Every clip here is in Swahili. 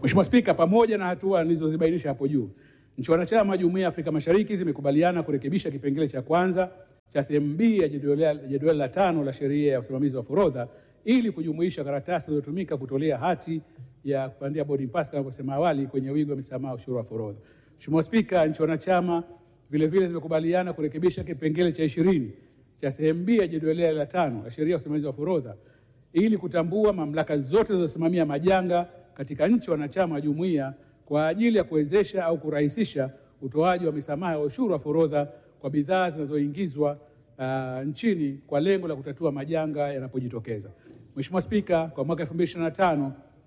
Mheshimiwa Spika, pamoja na hatua nilizozibainisha hapo juu, nchi wanachama wa Jumuiya ya Afrika Mashariki zimekubaliana kurekebisha kipengele cha kwanza cha sehemu B ya jedwali jedwali la tano la sheria ya usimamizi wa forodha ili kujumuisha karatasi zilizotumika kutolea hati ya kupandia boarding pass kama nilivyosema awali kwenye wigo wa misamaha ushuru wa forodha. Mheshimiwa Spika, nchi wanachama vile vile zimekubaliana kurekebisha kipengele cha ishirini cha sehemu B ya jedwali la tano la sheria ya usimamizi wa forodha ili kutambua mamlaka zote zinazosimamia majanga katika nchi wanachama wa jumuiya kwa ajili ya kuwezesha au kurahisisha utoaji wa misamaha ya ushuru wa forodha kwa bidhaa zinazoingizwa uh, nchini kwa lengo la kutatua majanga yanapojitokeza. Mheshimiwa Spika, kwa mwaka 2025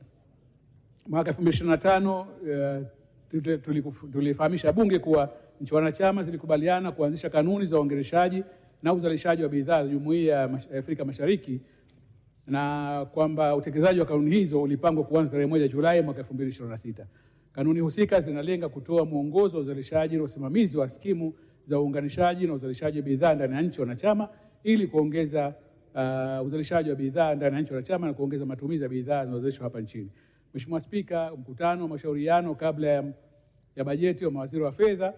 mwaka 2025 uh, tulikufu- tulifahamisha Bunge kuwa nchi wanachama zilikubaliana kuanzisha kanuni za uongeleshaji na uzalishaji wa bidhaa za Jumuiya ya Mash- Afrika Mashariki na kwamba utekelezaji wa kanuni hizo ulipangwa kuanza tarehe moja Julai mwaka 2026. Kanuni husika zinalenga kutoa mwongozo wa uzalishaji na usimamizi wa skimu za uunganishaji na uzalishaji wa bidhaa ndani ya nchi wanachama ili kuongeza uh, uzalishaji wa bidhaa ndani ya nchi wanachama na kuongeza matumizi ya bidhaa zinazozalishwa hapa nchini. Mheshimiwa Spika, mkutano wa mashauriano kabla ya, ya bajeti wa mawaziri wa fedha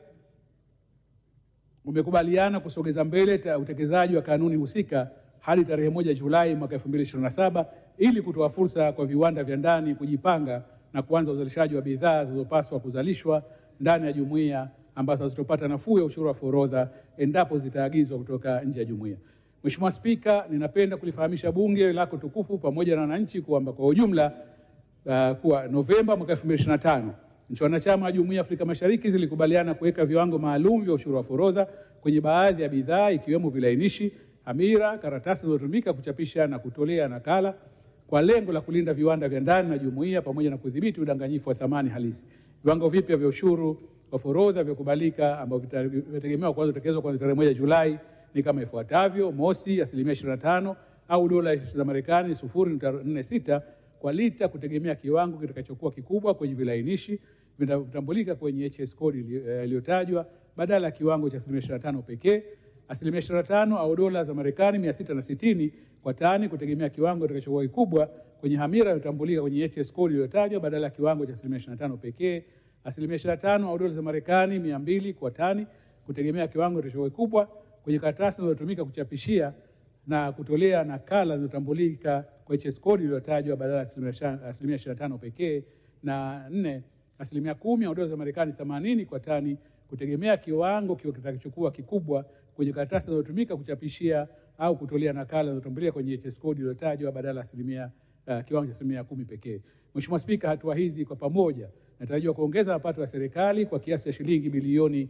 umekubaliana kusogeza mbele ta- utekelezaji wa kanuni husika hadi tarehe moja Julai mwaka 2027 ili kutoa fursa kwa viwanda vya ndani kujipanga na kuanza uzalishaji wa bidhaa zilizopaswa kuzalishwa ndani ya jumuiya ambazo hazitopata nafuu ya ushuru wa forodha endapo zitaagizwa kutoka nje ya jumuiya. Mheshimiwa Spika, ninapenda kulifahamisha Bunge lako tukufu pamoja na wananchi kwamba kwa ujumla uh, kuwa Novemba mwaka 2025 nchi wanachama wa Jumuiya ya Afrika Mashariki zilikubaliana kuweka viwango maalum vya ushuru wa forodha kwenye baadhi ya bidhaa ikiwemo vilainishi, hamira, karatasi zinazotumika kuchapisha na kutolea nakala kwa lengo la kulinda viwanda vya ndani na jumuiya pamoja na kudhibiti udanganyifu wa thamani halisi. Viwango vipya vya ushuru wa forodha vya kubalika ambavyo vita- vitategemewa kuanza kutekelezwa kuanzia tarehe moja Julai ni kama ifuatavyo: mosi, asilimia 25 au dola za Marekani 0.46 kwa lita kutegemea kiwango kitakachokuwa kikubwa kwenye vilainishi vinatambulika kwenye HS code ili- eh, iliyotajwa badala ya kiwango cha asilimia 25 pekee. Asilimia 25 au dola za Marekani 660 kwa tani kutegemea kiwango kitakachokuwa kikubwa kwenye hamira iliyotambulika kwenye HS code iliyotajwa badala ya kiwango cha asilimia 25 pekee. Asilimia 25 au dola za Marekani 200 kwa tani kutegemea kiwango kitakachokuwa kikubwa kwenye karatasi zinazotumika kuchapishia na kutolea nakala zinazotambulika kwa HS code iliyotajwa badala ya asilimia sha- asilimia 25 pekee. Na nne, asilimia kumi au dola za Marekani 80 kwa tani kutegemea kiwango kiwa kitakachokuwa kikubwa kwenye karatasi zinazotumika kuchapishia au kutolea nakala zinazotambulika kwenye HS code iliyotajwa badala ya asilimia uh, kiwango cha asilimia kumi pekee. Mheshimiwa Spika, hatua hizi kwa pamoja natarajiwa kuongeza mapato ya serikali kwa kiasi cha shilingi bilioni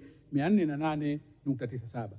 408.97.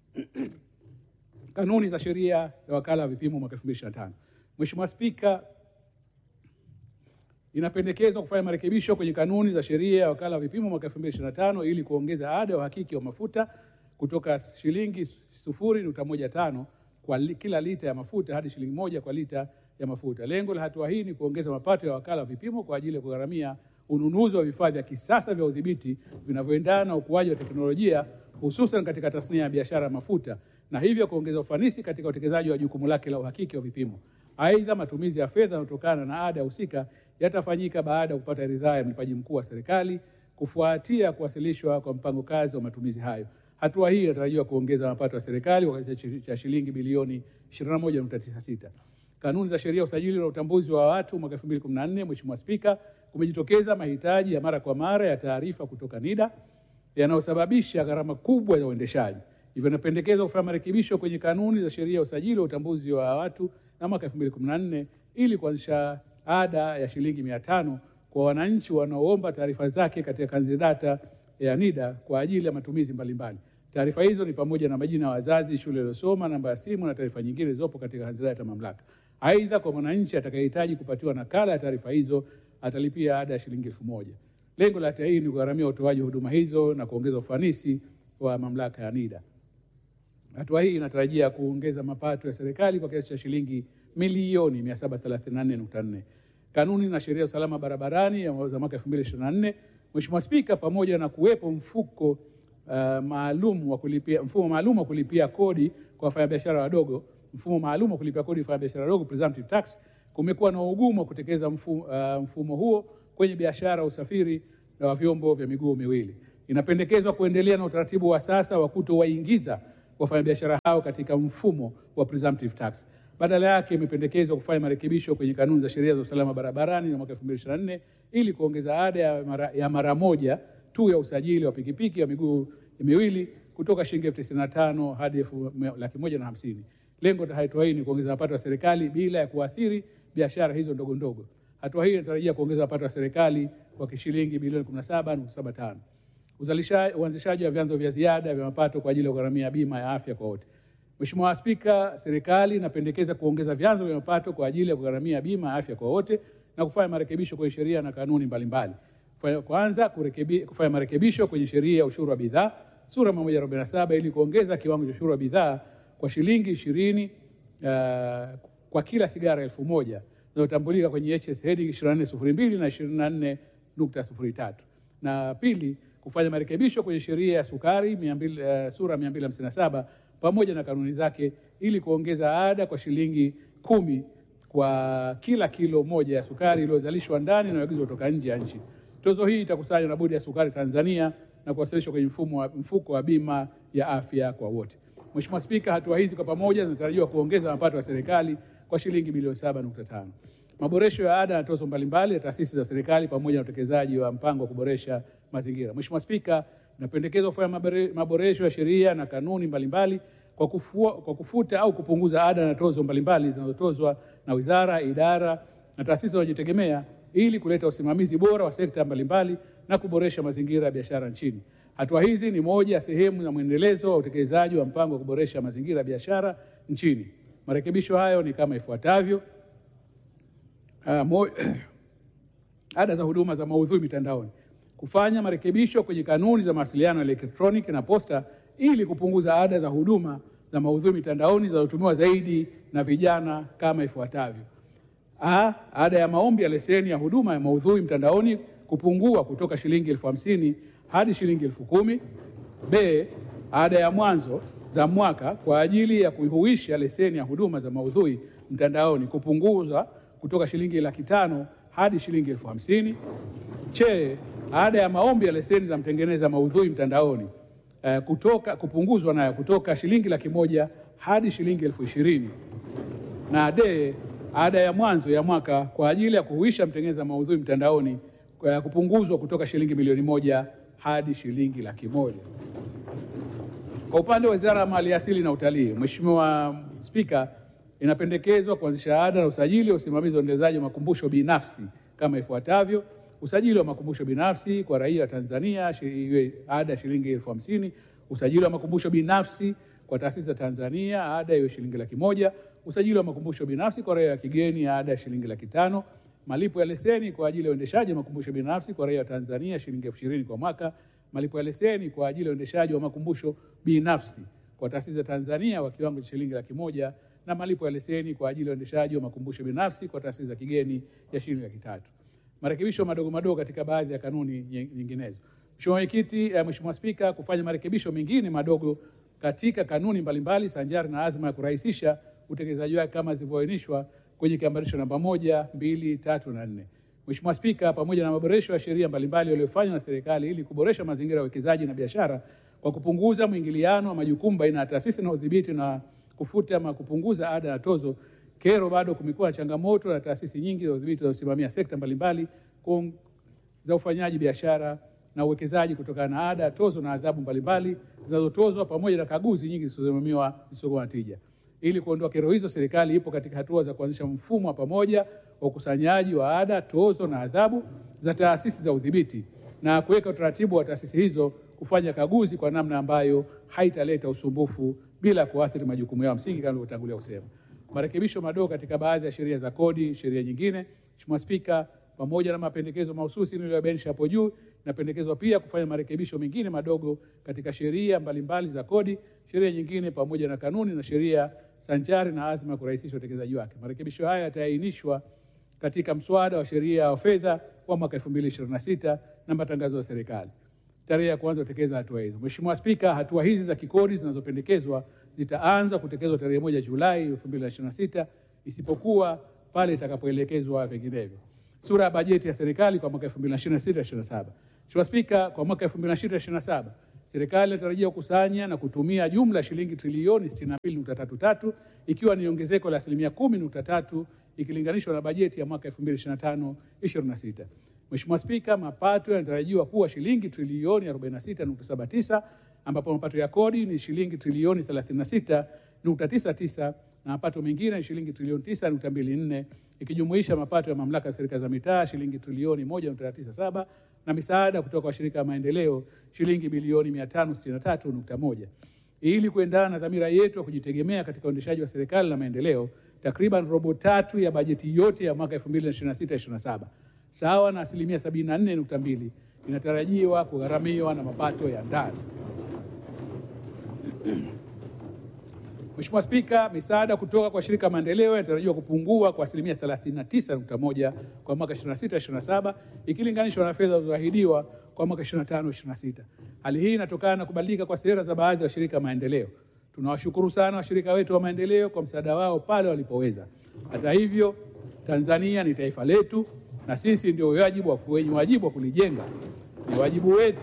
Kanuni za sheria ya wakala wa vipimo mwaka 2025. Mheshimiwa Spika, inapendekezwa kufanya marekebisho kwenye kanuni za sheria ya wakala wa vipimo mwaka 2025 ili kuongeza ada ya uhakiki wa mafuta kutoka shilingi 0.15 kwa li, kila lita ya mafuta hadi shilingi moja kwa lita ya mafuta. Lengo la hatua hii ni kuongeza mapato ya wakala wa vipimo kwa ajili ya kugharamia ununuzi wa vifaa vya kisasa vya udhibiti vinavyoendana na ukuaji wa teknolojia hususan katika tasnia ya biashara ya mafuta na hivyo kuongeza ufanisi katika utekelezaji wa jukumu lake la uhakiki wa vipimo. Aidha, matumizi ya fedha yanayotokana na ada husika yatafanyika baada ya kupata ridhaa ya mlipaji mkuu wa serikali kufuatia kuwasilishwa kwa mpango kazi wa matumizi hayo. Hatua hii inatarajiwa kuongeza mapato ya serikali kwa kiasi cha shilingi bilioni 21.96. Kanuni za sheria ya usajili na utambuzi wa watu mwaka 2014, Mheshimiwa Spika, kumejitokeza mahitaji ya mara kwa mara ya taarifa kutoka NIDA yanayosababisha gharama kubwa za uendeshaji. Hivyo inapendekezwa kufanya marekebisho kwenye kanuni za sheria ya usajili wa utambuzi wa watu na mwaka 2014 ili kuanzisha ada ya shilingi mia tano kwa wananchi wanaoomba taarifa zake katika kanzi data ya NIDA kwa ajili ya matumizi mbalimbali. Taarifa hizo ni pamoja na majina ya wazazi, shule aliyosoma, namba ya simu na taarifa nyingine zilizopo katika kanzi data ya mamlaka. Aidha, kwa mwananchi atakayehitaji kupatiwa nakala ya taarifa hizo atalipia ada ya shilingi elfu moja. Lengo la hatua hii ni kugharamia utoaji wa huduma hizo na kuongeza ufanisi wa mamlaka ya NIDA. Hatua hii inatarajia kuongeza mapato ya serikali kwa kiasi cha shilingi milioni 734.4. Kanuni na sheria ya usalama barabarani ya za mwaka 2024. Mheshimiwa Spika, pamoja na kuwepo mfuko uh, maalum wa kulipia mfumo maalum wa kulipia kodi kwa wafanyabiashara wadogo, mfumo maalum wa kulipia kodi kwa wafanyabiashara wadogo presumptive tax, kumekuwa na ugumu wa kutekeleza mfumo, uh, mfumo huo kwenye biashara, usafiri na wa vyombo vya miguu miwili. Inapendekezwa kuendelea na utaratibu wa sasa wa kutowaingiza wafanyabiashara hao katika mfumo wa presumptive tax. Badala yake imependekezwa kufanya marekebisho kwenye kanuni za sheria za usalama barabarani za mwaka 2024 ili kuongeza ada ya mara, ya mara moja tu ya usajili wa pikipiki ya miguu miwili kutoka shilingi elfu tisini na tano hadi elfu laki moja na hamsini. Lengo la hatua hii ni kuongeza mapato ya serikali bila ya kuathiri biashara hizo ndogo ndogo. Hatua hii inatarajia kuongeza mapato ya serikali kwa shilingi bilioni 17.75. Uzalishaji, uanzishaji wa vyanzo vya ziada vya mapato kwa ajili ya kugharamia bima ya afya kwa wote. Mheshimiwa Spika, serikali inapendekeza kuongeza vyanzo vya mapato kwa ajili ya kugharamia bima ya afya kwa wote na kufanya marekebisho kwenye sheria na kanuni mbalimbali. Kwanza, kurekebi, kufanya marekebisho kwenye sheria ya ushuru wa bidhaa sura 147 ili kuongeza kiwango cha ushuru wa bidhaa kwa shilingi ishirini uh, kwa kila sigara elfu moja zinazotambulika kwenye HS heading 2402 na 24.03. Na pili, kufanya marekebisho kwenye sheria ya sukari 200, uh, sura 257 pamoja na kanuni zake ili kuongeza ada kwa shilingi kumi kwa kila kilo moja ya sukari iliyozalishwa ndani na inayoagizwa kutoka nje ya nchi. Tozo hii itakusanywa na Bodi ya Sukari Tanzania na kuwasilishwa kwenye mfumo wa, mfuko wa bima ya afya kwa wote. Mheshimiwa Spika, hatua hizi kwa pamoja zinatarajiwa kuongeza mapato ya serikali kwa shilingi bilioni 7.5. Maboresho ya ada na tozo mbalimbali ya taasisi za serikali pamoja na utekelezaji wa mpango wa kuboresha mazingira. Mheshimiwa Spika, inapendekezwa kufanya maboresho ya sheria na kanuni mbalimbali kwa, kufua, kwa kufuta au kupunguza ada na tozo mbalimbali zinazotozwa na wizara, idara na taasisi zinazojitegemea ili kuleta usimamizi bora wa sekta mbalimbali na kuboresha mazingira ya biashara nchini. Hatua hizi ni moja ya sehemu ya mwendelezo wa utekelezaji wa mpango wa kuboresha mazingira ya biashara nchini. Marekebisho hayo ni kama ifuatavyo: uh, mo, ada za huduma za maudhui mitandaoni, kufanya marekebisho kwenye kanuni za mawasiliano ya elektroniki na posta ili kupunguza ada za huduma za maudhui mitandaoni zinazotumiwa zaidi na vijana kama ifuatavyo: A, ada ya maombi ya leseni ya huduma ya maudhui mtandaoni kupungua kutoka shilingi elfu hamsini hadi shilingi elfu kumi. B, ada ya mwanzo za mwaka kwa ajili ya kuhuisha leseni ya huduma za maudhui mtandaoni kupunguza kutoka shilingi laki tano hadi shilingi elfu hamsini. Che, ada ya maombi ya leseni za mtengeneza maudhui mtandaoni uh, kutoka kupunguzwa nayo kutoka shilingi laki moja hadi shilingi elfu ishirini. Na D, ada ya mwanzo ya mwaka kwa ajili ya kuhuisha mtengeneza maudhui mtandaoni uh, kupunguzwa kutoka shilingi milioni moja hadi shilingi laki moja. Kwa upande wa Wizara ya Maliasili na Utalii, Mheshimiwa Spika, inapendekezwa kuanzisha ada na usajili wa usimamizi wa uendelezaji wa makumbusho binafsi kama ifuatavyo: usajili wa makumbusho binafsi kwa raia wa Tanzania iwe ada shilingi elfu hamsini. Usajili wa makumbusho binafsi kwa taasisi za Tanzania ada iwe shilingi laki moja. Usajili wa makumbusho binafsi kwa raia wa kigeni ada shilingi laki tano. Malipo ya leseni kwa ajili ya uendeshaji wa makumbusho binafsi kwa raia wa Tanzania shilingi elfu ishirini kwa mwaka. Malipo ya leseni kwa ajili ya uendeshaji wa makumbusho binafsi kwa taasisi za Tanzania kwa kiwango cha shilingi laki moja na malipo ya leseni kwa ajili ya uendeshaji wa makumbusho binafsi kwa taasisi za kigeni ya shilingi laki tatu. Marekebisho madogo madogo katika baadhi ya kanuni nyinginezo. Mheshimiwa Mwenyekiti, eh, Mheshimiwa Spika, kufanya marekebisho mengine madogo katika kanuni mbalimbali sanjari na azma ya kurahisisha utekelezaji wake kama zilivyoainishwa kwenye kiambatisho namba moja, mbili, tatu na nne. Mheshimiwa Spika, pamoja na maboresho ya sheria mbalimbali yaliyofanywa na serikali ili kuboresha mazingira ya uwekezaji na biashara kwa kupunguza mwingiliano wa majukumu baina ya taasisi na udhibiti na kufuta ama kupunguza ada na tozo, kero bado kumekuwa na changamoto na taasisi nyingi za udhibiti zinazosimamia sekta mbalimbali za ufanyaji biashara na uwekezaji kutokana na ada, tozo na adhabu mbalimbali zinazotozwa pamoja na kaguzi nyingi zisizosimamiwa zisizokuwa na tija. Ili kuondoa kero hizo, serikali ipo katika hatua za kuanzisha mfumo wa pamoja wa ukusanyaji wa ada, tozo na adhabu za taasisi za udhibiti na kuweka utaratibu wa taasisi hizo kufanya kaguzi kwa namna ambayo haitaleta usumbufu bila kuathiri majukumu yao msingi kama nilivyotangulia kusema. Marekebisho madogo katika baadhi ya sheria za kodi, sheria nyingine. Mheshimiwa Spika, pamoja na mapendekezo mahususi niliyobainisha hapo juu, inapendekezwa pia kufanya marekebisho mengine madogo katika sheria mbalimbali za kodi, sheria nyingine pamoja na kanuni na sheria sanjari na azma ya kurahisisha utekelezaji wake. Marekebisho haya yataainishwa katika mswada wa sheria wa fedha wa mwaka 2026 na matangazo ya serikali tarehe ya kuanza kutekeleza hatua hizo. Mheshimiwa Spika, hatua hizi za kikodi zinazopendekezwa zitaanza kutekelezwa tarehe moja Julai 2026 isipokuwa pale itakapoelekezwa vinginevyo. Sura ya bajeti ya serikali kwa mwaka 2026/27. Mheshimiwa Spika, kwa mwaka 2026/27 serikali inatarajia kukusanya na kutumia jumla ya shilingi trilioni 62.33 ikiwa ni ongezeko la asilimia 10.3 ikilinganishwa na bajeti ya mwaka 2025/26. Mheshimiwa Spika, mapato yanatarajiwa kuwa shilingi trilioni 46.79 ambapo mapato ya kodi ni shilingi trilioni 36.99 na mapato mengine ni shilingi trilioni 9.24 ikijumuisha mapato ya mamlaka ya serikali za mitaa shilingi trilioni 1.97 na misaada kutoka kwa shirika ya maendeleo shilingi bilioni 563.1. Ili kuendana na dhamira yetu ya kujitegemea katika uendeshaji wa serikali na maendeleo, takriban robo tatu ya bajeti yote ya mwaka 2026/27 sawa na asilimia 74.2 inatarajiwa kugharamiwa na mapato ya ndani. Mheshimiwa Spika, misaada kutoka kwa shirika maendeleo inatarajiwa kupungua kwa asilimia 39.1 kwa mwaka 26/27 ikilinganishwa na fedha zilizoahidiwa kwa mwaka 25/26. Hali hii inatokana na kubadilika kwa sera za baadhi ya washirika maendeleo. Tunawashukuru sana washirika wetu wa maendeleo kwa msaada wao pale walipoweza. Hata hivyo, Tanzania ni taifa letu na sisi ndio wajibu wa wenye wajibu wa kulijenga. Ni wajibu wetu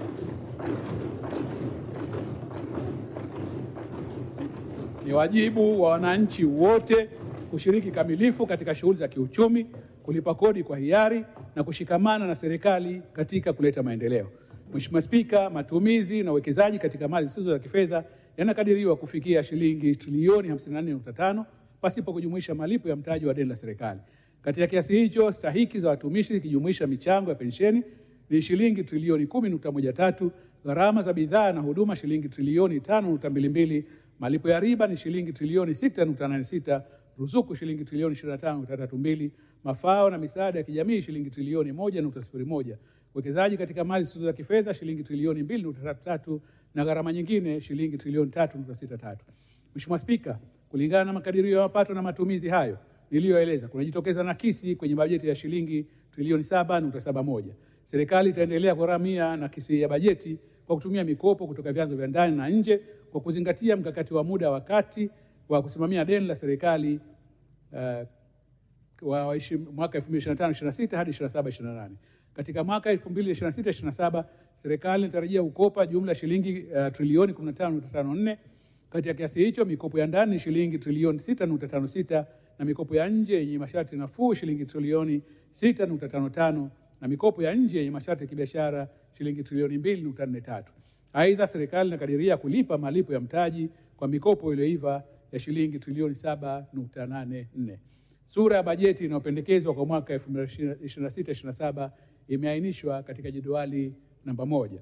ni wajibu wa wananchi wote kushiriki kamilifu katika shughuli za kiuchumi, kulipa kodi kwa hiari na kushikamana na serikali katika kuleta maendeleo. Mheshimiwa Spika, matumizi na uwekezaji katika mali zisizo za kifedha yanakadiriwa kufikia shilingi trilioni 54.5 pasipo kujumuisha malipo ya mtaji wa deni la serikali. Katika kiasi hicho, stahiki za watumishi ikijumuisha michango ya pensheni ni shilingi trilioni 10.13, gharama za bidhaa na huduma shilingi trilioni 5.22, malipo ya riba ni shilingi trilioni 6.86, ruzuku shilingi trilioni 25.32, mafao na misaada ya kijamii shilingi trilioni 1.01, uwekezaji katika mali zisizo za kifedha shilingi trilioni 2.33 na gharama nyingine shilingi trilioni 3.63. Mheshimiwa Spika, kulingana na makadirio ya mapato na matumizi hayo niliyoeleza, kunajitokeza nakisi kwenye bajeti ya shilingi trilioni 7.71. Serikali itaendelea kugharamia nakisi ya bajeti kwa kutumia mikopo kutoka vyanzo vya ndani na nje kwa kuzingatia mkakati wa muda wa kati wa kusimamia deni la serikali uh, wa mwaka 2025/26 hadi 27/28. Katika mwaka 2026/27 serikali inatarajia kukopa jumla ya shilingi uh, trilioni 15.54. Kati ya kiasi hicho mikopo ya ndani ni shilingi trilioni 6.56 na mikopo ya nje yenye masharti nafuu shilingi trilioni 6.55 na mikopo ya nje yenye masharti ya kibiashara shilingi trilioni 2.43. Aidha, serikali inakadiria kulipa malipo ya mtaji kwa mikopo iliyoiva ya shilingi trilioni 7.84. Sura ya bajeti inayopendekezwa kwa mwaka 2026/27 imeainishwa katika jedwali namba moja.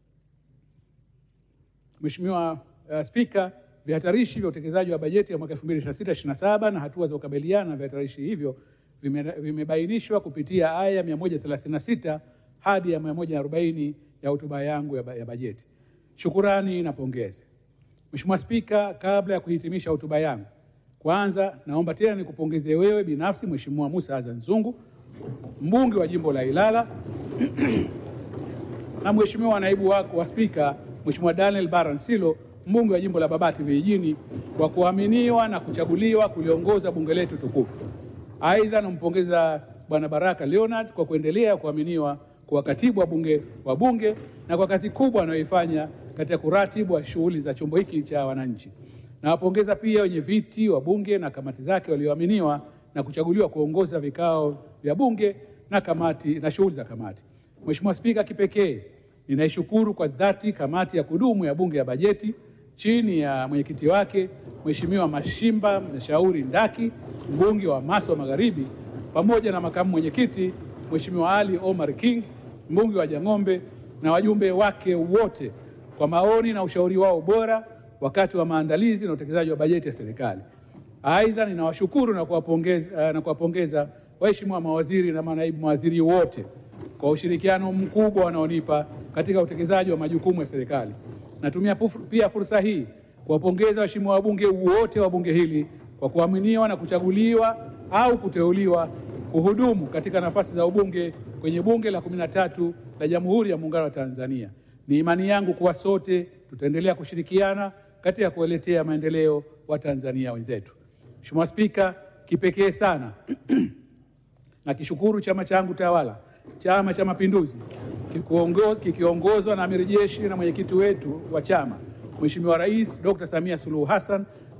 Mheshimiwa uh, Spika, vihatarishi vya utekelezaji wa bajeti ya mwaka 2026/27 na hatua za kukabiliana na vihatarishi hivyo vimebainishwa kupitia aya 136 hadi ya 140 ya hotuba yangu ya, ya bajeti. Shukurani na pongezi. Mheshimiwa Spika, kabla ya kuhitimisha hotuba yangu, kwanza naomba tena nikupongeze wewe binafsi Mheshimiwa Musa Azan Zungu, mbunge wa jimbo la Ilala na Mheshimiwa naibu wako wa Spika Mheshimiwa Daniel Baransilo, mbunge wa jimbo la Babati Vijijini, kwa kuaminiwa na kuchaguliwa kuliongoza bunge letu tukufu. Aidha, nampongeza Bwana Baraka Leonard kwa kuendelea kuaminiwa kuwa katibu wa bunge wa bunge na kwa kazi kubwa anayoifanya katika kuratibu wa shughuli za chombo hiki cha wananchi. Nawapongeza pia wenye viti wa bunge na kamati zake walioaminiwa na kuchaguliwa kuongoza vikao vya bunge na kamati na shughuli za kamati. Mheshimiwa Spika, kipekee ninaishukuru kwa dhati kamati ya kudumu ya bunge ya bajeti chini ya mwenyekiti wake Mheshimiwa Mashimba Mshauri Ndaki, mbunge wa Maswa Magharibi, pamoja na makamu mwenyekiti Mheshimiwa Ali Omar King, mbunge wa Jang'ombe na wajumbe wake wote kwa maoni na ushauri wao bora wakati wa maandalizi na utekelezaji wa bajeti ya serikali. Aidha, ninawashukuru na kuwapongeza na kuwapongeza waheshimiwa mawaziri na manaibu mawaziri wote kwa ushirikiano mkubwa wanaonipa katika utekelezaji wa majukumu ya serikali. Natumia pia fursa hii kuwapongeza waheshimiwa wabunge wote wa bunge hili kwa kuaminiwa na kuchaguliwa au kuteuliwa kuhudumu katika nafasi za ubunge kwenye bunge la kumi na tatu la Jamhuri ya Muungano wa Tanzania. Ni imani yangu kuwa sote tutaendelea kushirikiana katika kuwaletea maendeleo wa Tanzania wenzetu. Mheshimiwa Spika, kipekee sana Nakishukuru chama changu tawala, Chama cha Mapinduzi, kikuongoz- kikiongozwa na amiri jeshi na mwenyekiti wetu wa chama Mheshimiwa Rais Dr. Samia Suluhu Hassan